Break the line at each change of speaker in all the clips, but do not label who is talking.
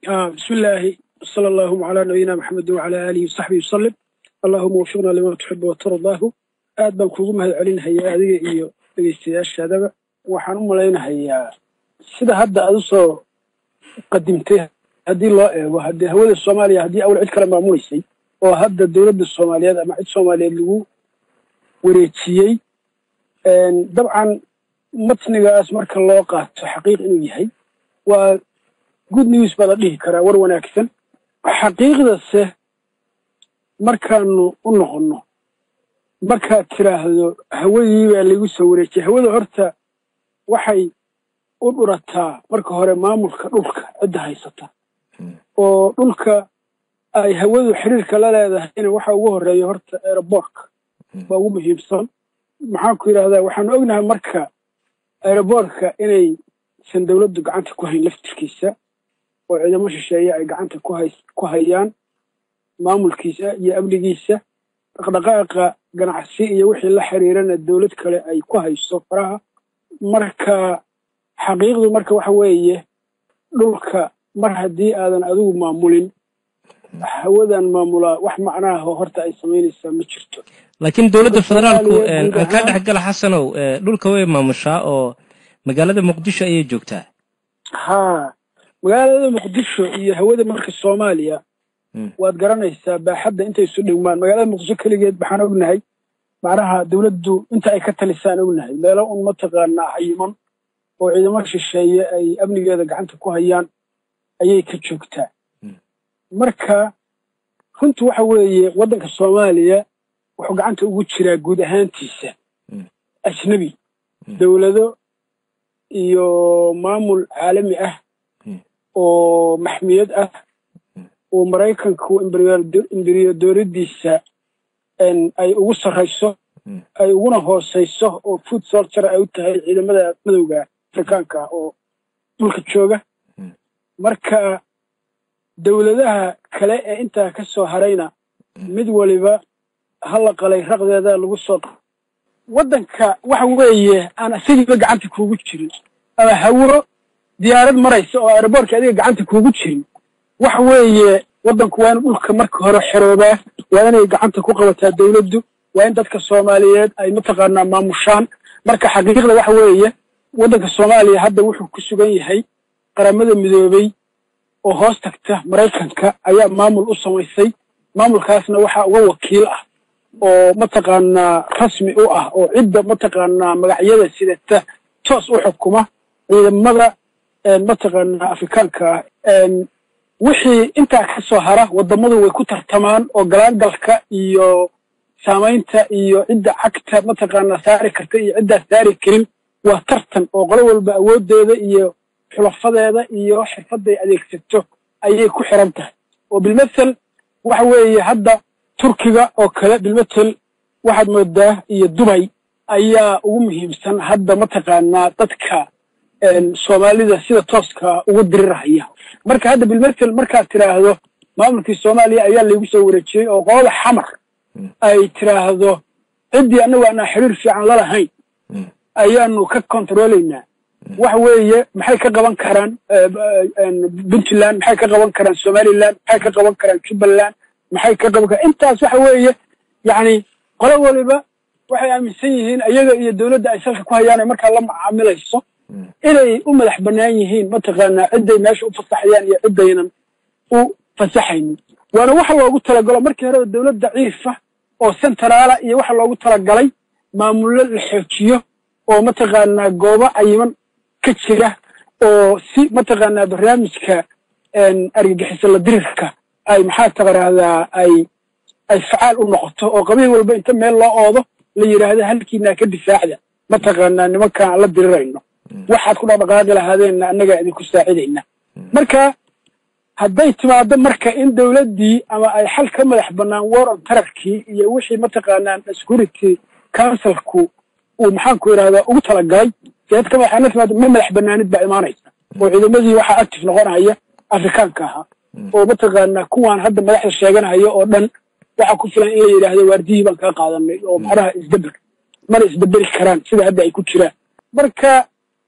بسم الله صلى الله على نبينا محمد وعلى آله وصحبه وسلم اللهم وفقنا لما تحب وترضاه aad baan kuugu mahad celinahayaa adiga iyo dhegeystayaashaadaba waxaan u malaynahayaa sida hadda aad usoo qadimtay haddii loo eego haddii hawada soomaaliya haddii awal cid kale maamuleysay oo hadda dowladda soomaaliyeed ama cid soomaaliyeed lagu wareejiyey dabcan matnigaas marka loo qaato xaqiiq inuu yahay waa good news baa la dhihi karaa war wanaagsan xaqiiqdase markaanu u noqonno markaad tiraahdo hawadii baa laygu soo wareejiyay hawada horta waxay u dhurataa marka hore maamulka dhulka cidda haysata oo dhulka ay hawadu xiriirka la leedahayna waxa ugu horeeya horta aeroboortka baa ugu muhiimsan maxaan ku yidhahdaa waxaanu ognahay marka aeroboortka inaysan dowladdu gacanta ku hayn laftirkiisa oo ciidamo shisheeye ay gacanta ku hayaan maamulkiisa iyo amnigiisa dhaqdhaqaaqa ganacsi iyo wixii la xiriirana dowlad kale ay ku hayso faraha marka xaqiiqdu marka waxa weeye dhulka mar haddii aadan adigu maamulin hawadan maamulaa wax macnaha horta ay samaynaysaa ma jirto
laakiin dowladda federaalku kaa dhexgala xasanow dhulka way maamushaa oo magaalada muqdisho ayay joogtaa
haa magaalada muqdisho iyo hawada marka soomaaliya waad garanaysaa baaxadda intay isu dhigmaan magaalada muqdisho keligeed waxaan ognahay macnaha dowladdu inta ay ka talisaan ognahay meelo un mataqaanaa xayiman oo ciidamo shisheeye ay amnigeeda gacanta ku hayaan ayay ka joogtaa marka runtu waxa weeye waddanka soomaaliya wuxuu gacanta ugu jiraa guud ahaantiisa ajnebi dowlado iyo maamul caalami ah oo maxmiyad ah oo maraykanku imberiyadoradiisa ay ugu sarrayso ay uguna hoosayso oo food soldier ay u tahay ciidamada madowga afrikaanka ah oo dhulka jooga marka dowladaha kale ee intaa ka soo harayna mid waliba hala qalay raqdeeda lagu soo waddanka waxa weeye aan isagiiba gacanta kuugu jirin ama hawo diyaarad maraysa oo aeroboortka adiga gacanta kuugu jirin waxa weeye waddanku waa in dhulka marka hore xeroobaa waa inay gacanta ku qabataa dowladdu waa in dadka soomaaliyeed ay mataqaanaa maamushaan marka xaqiiqda waxa weeye waddanka soomaaliya hadda wuxuu ku sugan yahay qaramada midoobey oo hoos tagta maraykanka ayaa maamul u samaysay maamulkaasna waxaa uga wakiil ah oo mataqaanaa rasmi u ah oo cidda mataqaanaa magacyada sidata toos u xukuma ciidamada mataqaanaa afrikaanka ah wixii intaa ka soo hara waddamadu way ku tartamaan oo galaangalka iyo saamaynta iyo cidda cagta mataqaanaa saari karta iyo ciddaa saari karin waa tartan oo qolo walba awooddeeda iyo xulafadeeda iyo xirfadday adeegsato ayay ku xiran tahay oo bilmathel waxa weeye hadda turkiga oo kale bilmathel waxaad moodaa iyo dubay ayaa ugu muhiimsan hadda mataqaanaa dadka soomaalida sida tooska ugu dirirahaya marka hadda bilmathel markaad tiraahdo maamulkii soomaaliya ayaa laygu soo wareejiyey oo qolada xamar ay tiraahdo ciddii annagu aanaa xiriir fiican lalahayn ayaanu ka kontroolaynaa waxa weeye maxay ka qaban karaan puntland maxay ka qaban karaan somaliland maxay ka qaban karaan jubbaland maxay ka qaban karaan intaas waxa weeye yacni qolo waliba waxay aaminsan yihiin ayaga iyo dowladda ay salka ku hayaan ay markaa la macaamilayso inay u madax bannaan yihiin mataqaanaa cidday meesha u fasaxayaan iyo ciddaynan u fasaxaynin waana waxa loogu talagalo markii horeba dowlad daciifa oo centraala iyo waxa loogu talagalay maamullo la xoojiyo oo mataqaanaa goobo cayiman ka jira oo si mataqaanaa barnaamijka argagixisa la dirirka ay maxaa taqaraahdaa ay ay facaal u noqoto oo qabiil walba inta meel loo oodo la yidhaahdo halkiinaa ka difaacda mataqaanaa nimankaan aan la dirirayno waxaad ku dhaqdhaqaaqi lahaadeenna annagaa idinku saacidayna marka hadday timaado marka in dowladdii ama ay xal ka madax bannaan war on tararkii iyo wixii mataqaanaa security councilku uu maxaanku idhahdaa ugu talagalay seed ka madaxaana timaado ma madax bannaanid baa imaanaysa oo ciidamadii waxaa active noqonaya afrikaanka ahaa oo mataqaanaa kuwaan hadda madaxda sheeganaya oo dhan waxaa ku filan in la yidhaahdo waardiyii baan kaa qaadanay oo macnaha isdeber mana isdeberi karaan sida hadda ay ku jiraan marka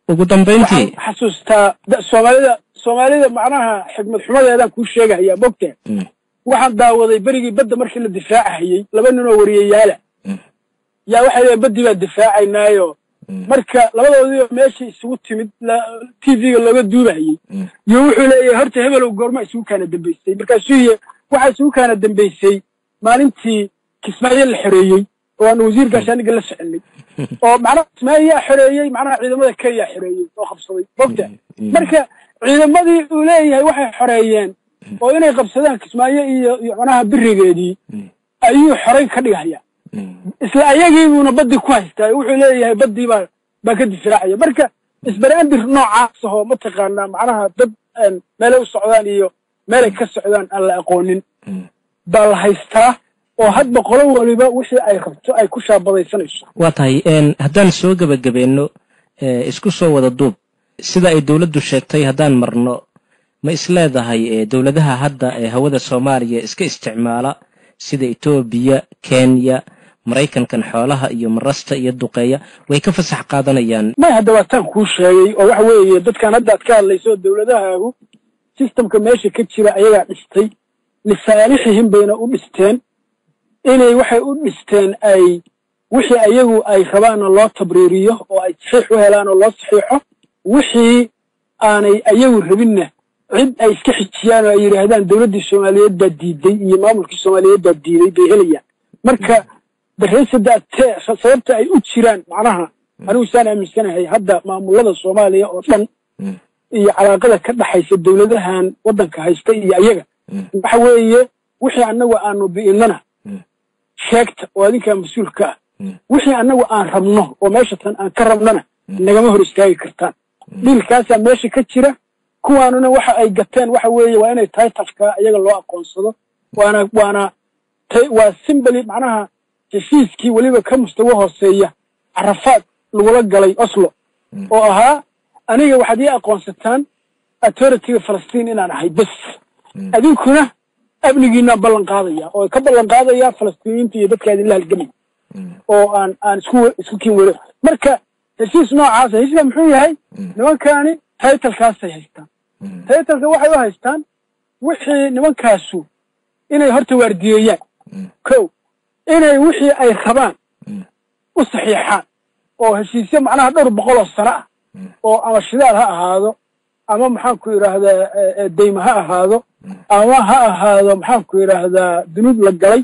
ugu dambayntii
waxaan xasuustaa da- soomaalida soomaalida macnaha xikmad xumadeedaan kuu sheegahayaa mogta
Mm.
waxaan daawaday berigii badda markii la difaacahayey laba nin oo wariyayaala
Mm.
yaa waxay leeyiin baddii baa difaacaynaayo
Mm.
marka labadoodii oo meeshii isugu timid t v-ga looga duubahayey
Mm.
iyo wuxuu leeyahay horta hebelow goorma isugu kaana dambaysay markaasuu yihi waxaa isugu kaana dambaysay maalintii kismaayo la xoreeyey oo aan wasiir gaashaaniga la soconay oo macnaha kismaayaa xoreeyey macnaha ciidamada kenya xoreeyey oo qabsaday mogta
Mm.
marka ciidamadii uu leeyahay waxay xoreeyeen oo inay qabsadaan kismaayo iyo iyo macnaha birigeedii
Mm.
ayuu xorayn ka dhigaya
Mm.
isla ayagiibuuna baddii ku haystaa wuxuu leeyahay baddii baa baa ka difaacaya marka isbaraandir noocaas ahoo mataqaanaa macnaha dad een, meelay u socdaan iyo meelay ka socdaan aan la aqoonin
Mm.
baa la haystaa oo hadba qolo waliba wixii ay rabto ay ku shaabadaysanayso
waa tahay een, haddaan soo gebagabeeno ee, isku soo wada duub sida ay dowladdu sheegtay haddaan marno ma isleedahay ee, dowladaha hadda ee hawada soomaaliya iska isticmaala sida etoobiya kenya maraykankan xoolaha iyo marasta iyo duqeeya way ka fasax qaadanayaan
may hadda waa taan kuu sheegay oo waxa weeye dadkan hadda aad ka hadlayso dowladahaagu sistamka meesha ka jira ayagaa dhistay lisaalixihim bayna u dhisteen inay waxay u dhisteen ay wixii ayagu ay rabaanna loo tabriiriyo oo ay saxiix u helaan oo loo saxiixo wixii aanay ayagu rabinna cid ay iska xijiyaan oo ay yidhaahdaan dowladdii soomaaliyeed baa diiday iyo maamulkii soomaaliyeed baa diiday bay helayaan marka darreysada tee sababta ay u jiraan macnaha anigu saan aaminsanahay hadda maamulada soomaaliya oo dhan
Mm.
iyo calaaqada ka dhaxaysa dowladahan waddanka haysta iyo ayaga
Mm.
waxa weeye wixii annagu aanu bi'innana
Mm.
sheegta oo adinkaa mas-uul ka ah
Mm.
wixii annagu aan rabno oo meesha tan aan ka rabnana
Mm.
nagama hor istaagi kartaan dhiilkaasaa meesha ka jira kuwaanuna waxa ay gateen waxa weeye waa inay titlekaa iyaga loo aqoonsado waana waana ta- waa simbali macnaha heshiiskii weliba ka mustawo hooseeya carafaad lagula galay oslo
Mm.
oo ahaa aniga waxaad ii aqoonsataan authorityga falastiin inaan ahay bes
Mm.
adinkuna amnigiinaan ballan qaadaya oo ka ballan qaadaya falastiiniyiinta iyo dadka idinla halgamay
Mm.
oo aan aan isku isku kiin wero marka heshiis noocaasa heshiiska muxuu yahay
Mm.
nimankaani taytalkaasay haystaan
Mm.
taytalka waxay u haystaan wixii nimankaasu inay horta waardiyeeyaan
Mm.
kow inay wixii ay rabaan
Mm.
u saxiixaan oo heshiisyo macnaha dhowr boqol oo sano ah
Mm.
oo ama shidaal ha ahaado ama maxaanku yidhaahdaa eh, eh, deyma ha ahaado ama ha ahaado maxaanku yidhaahdaa dunuub la galay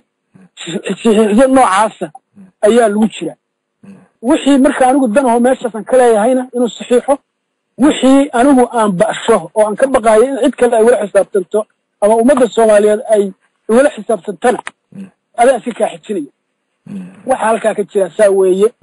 saxiixyo noocaasa ayaa lagu jira wixii marka anigu danaho meeshaasan ka leeyahayna inuu saxiixo wixii anigu aan ba'sho oo aan ka baqaayo in cid kale ay wala xisaabtanto ama ummadda soomaaliyeed ay wala xisaabtantana adaa iska kaa xijinaya waxa halkaa ka jira saa weeye